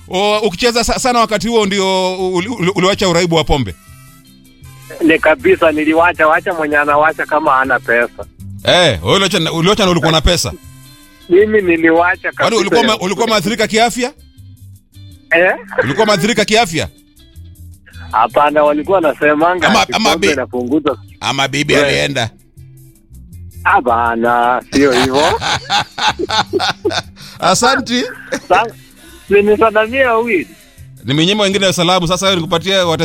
o, ukicheza sa- sana wakati huo ndio uli- uli- uliwacha uraibu wa pombe Ni kabisa niliwacha wacha mwenye anawacha kama hana pesa. eh wewe uliwacha na- uliwacha na ulikuwa na pesa Mimi niliwacha kwani kabisa. ulikuwa ma- ulikuwa maathirika kiafya eh? ulikuwa maathirika kiafya Hapana, walikuwa wanasemanga Ama- ati ama pombe bi- inapunguza. ama bibi We. alienda Hapana, sio hivyo. asanti Sasa, Nimesalamia wawili. nimenyima wengine salamu sasa wewe nikupatie